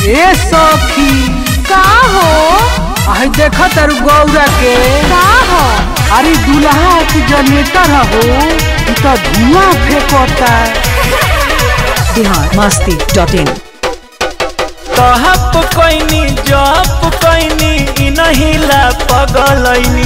ए सखी का हो आई देख तारू गौरा के का हो अरे दुल्हा के जनरेटर हो इ तो धुआं फेंकता बिहार मस्ती डॉट इन कहप कैनी जप कैनी इ नहीं ला पगलैनी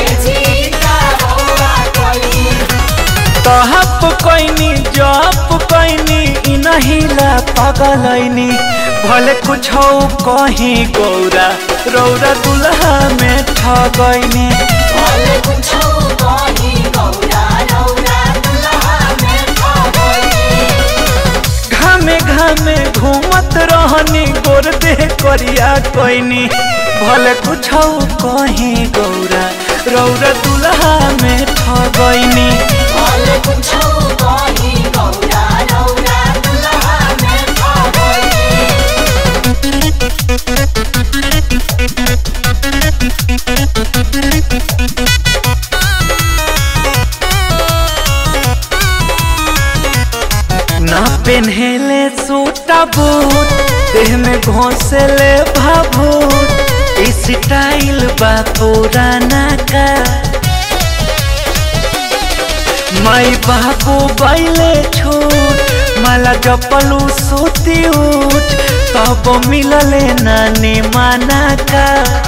कहप कैनी जप कैनी इ नहीं ला पगलैनी भले कुछ कहीं गौरा रौरा दुल्हा में ठगैनी घामे घामे घूमत रहनी गोर दे करिया कोइनी भले कुछ कहीं गौरा रौरा दुल्हा में ठगैनी ना पेन्हेले सूटा बूट देह में घोंसले भाभूत ई स्टाइल बा पुराना का माई बाबू बैले छूट माला जपलू सूती उठ तब मिलले नानी माना का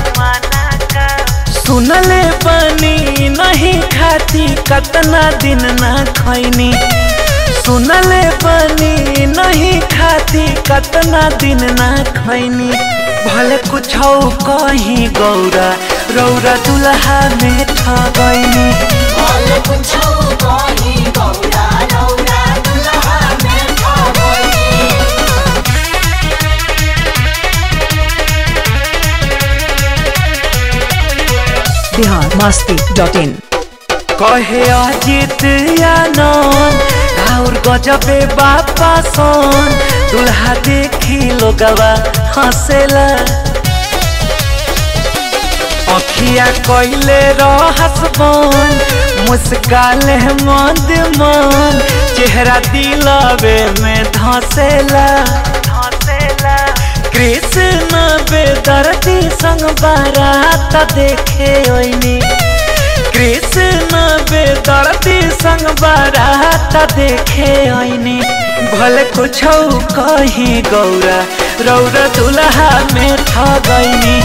सुनले पानी नहीं खाती कतना दिन ना खैनी सुनले पानी नहीं खाती कतना दिन ना खैनी भले कुछ कहीं गौरा रौरा दुल्हा में ठगैनी बिहार मस्ती डॉट इन कहे अजित आनंद और गजबे बापा सन दुल्हा देखी लोगवा हंसेला अखिया कैले रहस बन मुस्काले मंद मन चेहरा दिलवे में धसेला धसेला कृष्ण बेदर्दी संग बारात देखे ओइनी कृष्ण बेदर्दी संग बारात देखे ओइनी भले कुछ कहीं गौरा रौरा दुल्हा में ठगैनी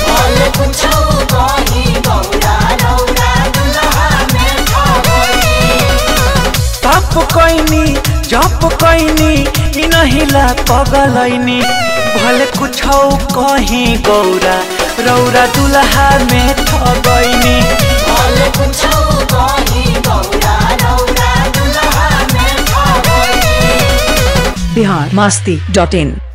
तप कैनी जप कैनी इ नहीं ला पगलैनी भले कुछ कहीं गौरा रौरा दुल्हा में ठगैनी बिहार मस्ती डॉट इन